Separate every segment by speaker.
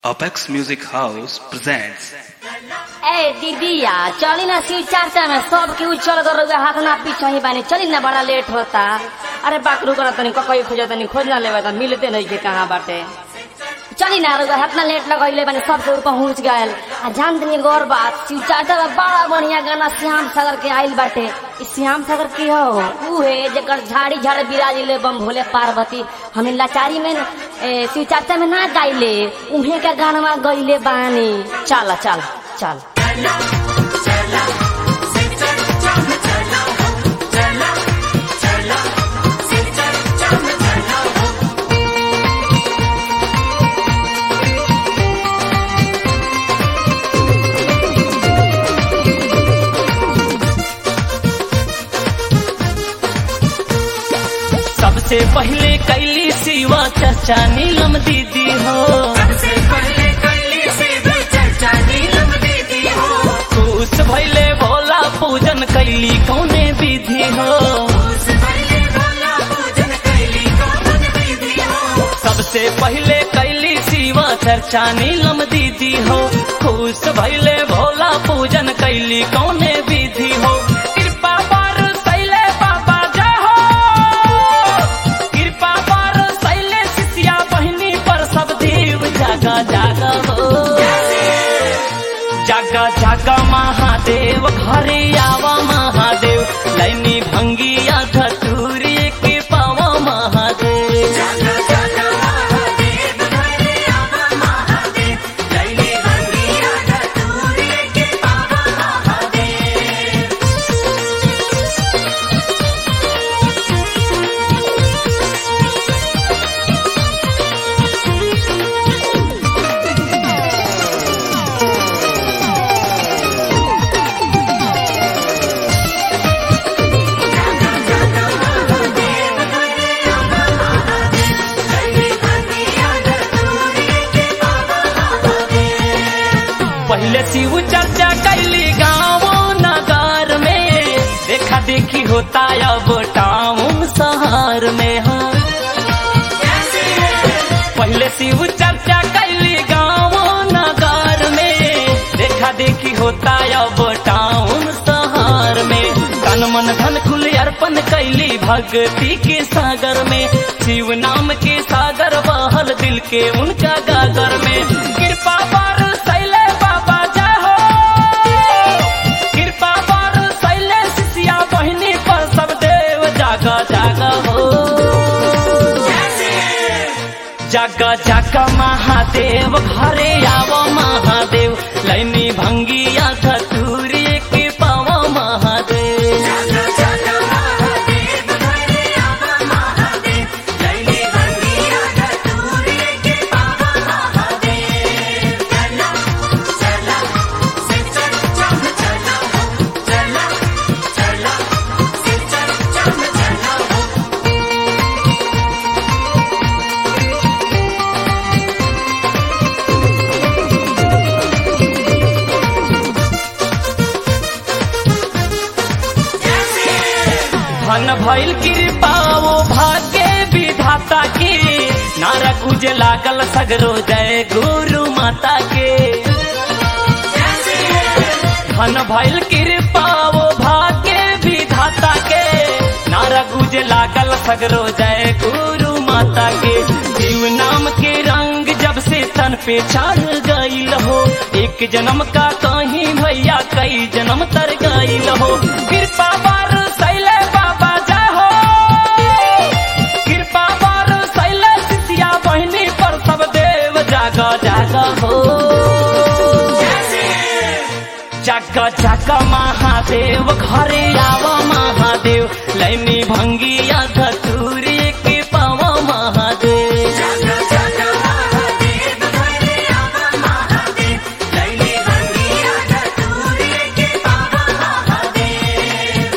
Speaker 1: Apex Music House presents
Speaker 2: ए दीदिया चली ना शिव चर्चा में सब केहू चल कर रउआ हाथ ना पीछे ही बानी चली ना बड़ा लेट होता अरे बाकरू कर तनी ककई खोज तनी खोज ना लेवे त मिलते नहीं के कहाँ बाटे चली ना रउआ हाथ ना लेट लगैले बानी सब केहू पहुंच गए आ जान तनी गौर बात शिव चर्चा में बड़ा बढ़िया गाना श्याम सागर के आइल बाटे इ श्याम सागर के हो ऊ है जेकर झाड़ी झाड़ बिराजिले बम भोले पार्वती हमें लाचारी में न, ए, शिव चर्चा में ना गाइले उहे का गाना गइले बानी चल चल चल
Speaker 3: सबसे पहले कैली सिवा चर्चा नीलम दीदी हो
Speaker 4: सबसे पहले कैली से भी चर्चा नीलम दीदी हो
Speaker 3: खुश भैले भोला पूजन कैली कौने विधि हो
Speaker 4: उस पहले भोला पूजन कैली कौन दीदी हो
Speaker 3: सबसे पहले कैली सिवा चर्चा नीलम दीदी हो खुश भैले भोला पूजन कैली कौने विधि हो कृपा पर सैले बाबा जाहो कृपा पर सैले शिष्या बहिनी पर सब देव जागा जागा हो जागा जागा महादेव घरे आवा महादेव लैनी भंगिया धतूरी के पावा महादेव
Speaker 4: जागा जागा महादेव घरे आवा महादेव लैली बंगिया धतूरे के बाबा महादेव जागा जागा महादेव घरे आवा महादेव लैली बंगिया धतूरे के बाबा महादेव
Speaker 3: पहले शिव चर्चा कैली गाँव नगर में देखा देखी होता अब टाउन शहर में हाँ पहले शिव चर्चा कैली गाँव नगर में देखा देखी होता अब टाउन शहर में तन मन धन खुल अर्पण कैली भक्ति के सागर में शिव नाम के सागर बहल दिल के उनका गागर में कृपा पर सैले बाबा जाहो कृपा पर सैले शिष्या बहिनी पर सब देव जागा जागा हो जागा जागा महादेव घरे आव महादेव लैनी भंगिया धतूरी के पावा महादेव
Speaker 4: जागा जागा महादेव घरे आवा महादेव लैली बंगिया धतूरे के बाबा महादेव चला चला से चल चम चला हो चला चला से चल चम चला हो
Speaker 3: धन भइल कृपा वो भाग्य विधाता के नारा कुज लागल सगरो जय गुरु माता के धन भइल कृपा वो भाग्य विधाता के नारा गुज लागल सगरो जय गुरु माता के जीव नाम के रंग जब से तन पे चढ़ गईल हो एक जन्म का कहीं भैया कई जन्म तर गईल हो कृपा पर सैले बाबा जाहो कृपा पर सैले शिष्या बहिनी पर सब देव जागा जागा हो जागा जागा महादेव घरे आव महादेव लैनी भंगिया धतूरी के पावा महादेव
Speaker 4: जागा जागा महादेव घरे आवा महादेव लैली बंगिया धतूरे के बाबा महादेव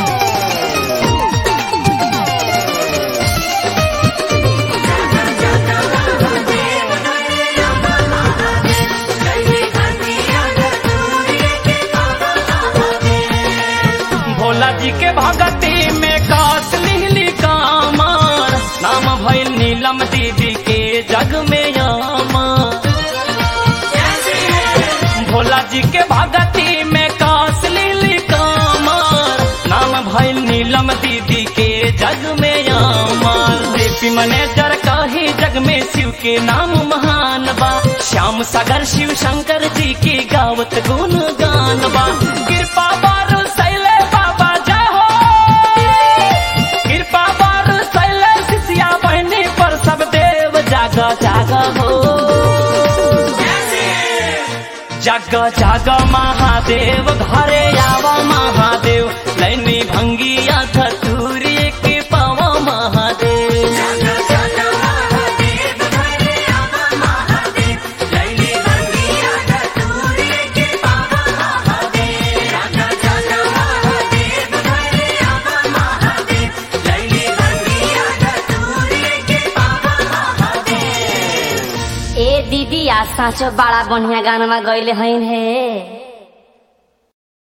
Speaker 4: जागा जागा
Speaker 3: भोला जी के भगती में कास लिहली कामर नाम भइल नीलम दीदी के जग में यामर भोला जी के भगती में कास लिहली कामर नाम भइल नीलम दीदी के जग में यामर देवी मैनेजर कही जग में शिव के नाम महान बा श्याम सागर शिव शंकर जी की गावत गुण गान बा कृपा बारू सैले बाबा जाहो कृपा बारू सैले शिष्या बहनी पर सब देव जाग जाग हो जग जग महादेव घरे आवा महादेव लैनी भंगिया धतूरी के पावा महादेव
Speaker 2: ए दीदी आज साँचो बड़ा बढ़िया गाना गईले हईन हे